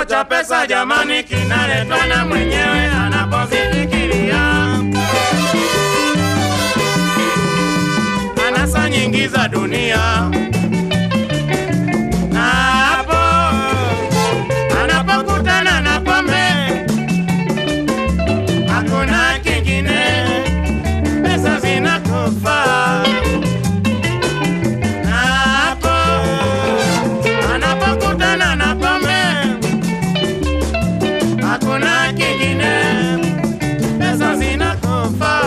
cha pesa jamani kinaletwa na mwenyewe anapozifikiria. Anasa nyingi za dunia na hapo anapokutana na pombe hakuna kingine, pesa zinakufa na hapo anapokutana na pombe hakuna kingine, pesa zinakufa.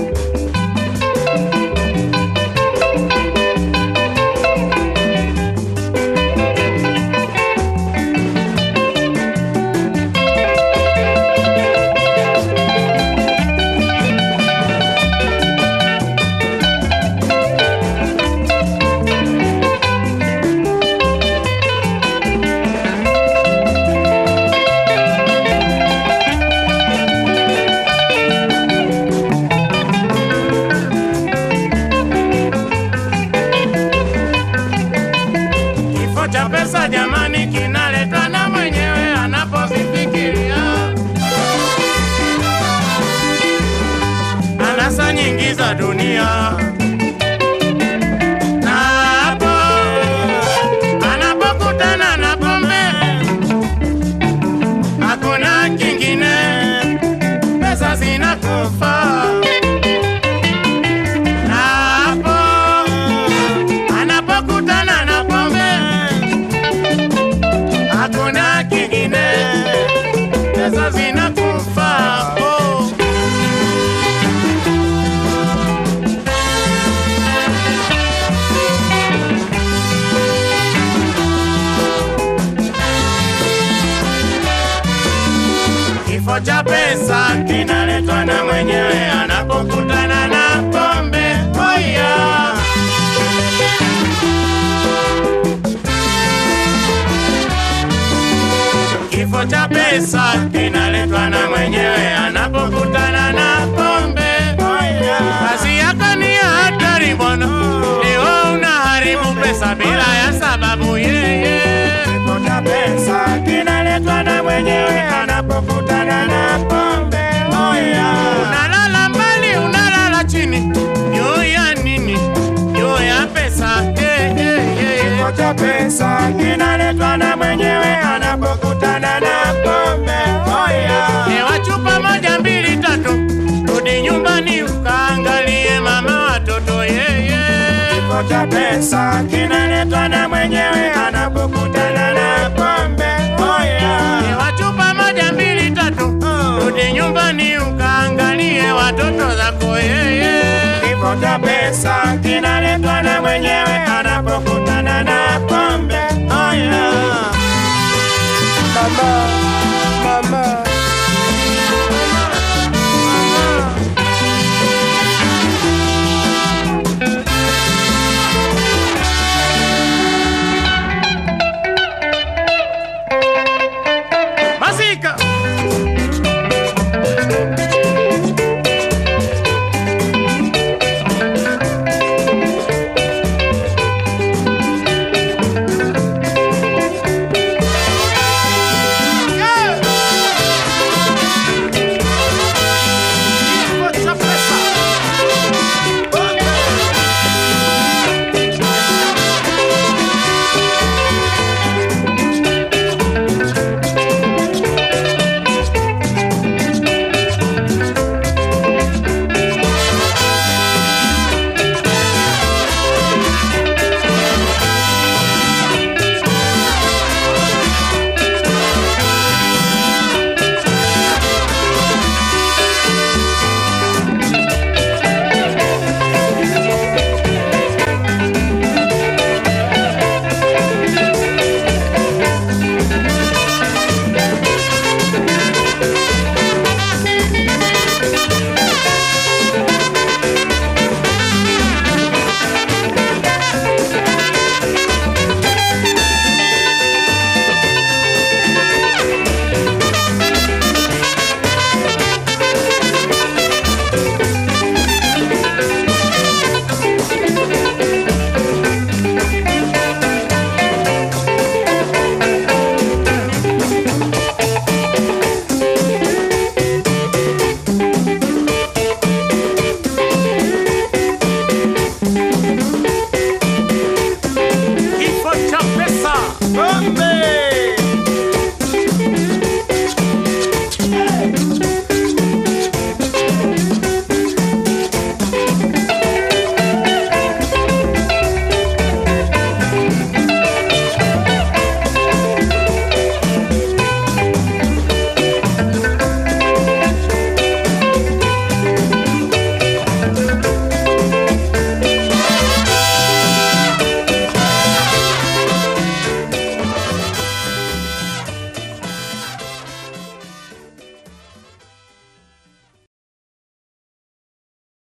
Kifo cha pesa jamani, kinaletwa na mwenyewe anapozifikiria. Anasa nyingi za dunia na hapo anapokutana na pombe, hakuna kingine, pesa zinakufa na hapo anapokutana na pombe hakuna kingine, pesa zinakufa. Oh. Kifo cha pesa kinaletwa na mwenyewe anapokutana na pombe. Oh yeah. Kifo cha pesa kinaletwa na mwenyewe anapokutana na pombe. Kazi yako ni ya hatari bwana, leo unaharibu pesa bila ya sababu yeye. Kifo cha pesa kinaletwa na mwenyewe anapokutana na pombe. Oh yeah. Unalala mbali, unalala chini, juu ya nini? Juu ya pesa. Eh, eh, eh. Kifo cha pesa kinaletwa na mwenyewe anapokutana na pombe. Oh yeah. Hewa chupa moja mbili tatu, rudi nyumbani ukaangalie mama watoto yeye. Kifo cha pesa kinaletwa na mwenyewe anapokutana na pombe. Oh yeah. Hewa chupa moja mbili tatu, rudi nyumbani ukaangalie watoto zako yeye. Kifo cha pesa kinaletwa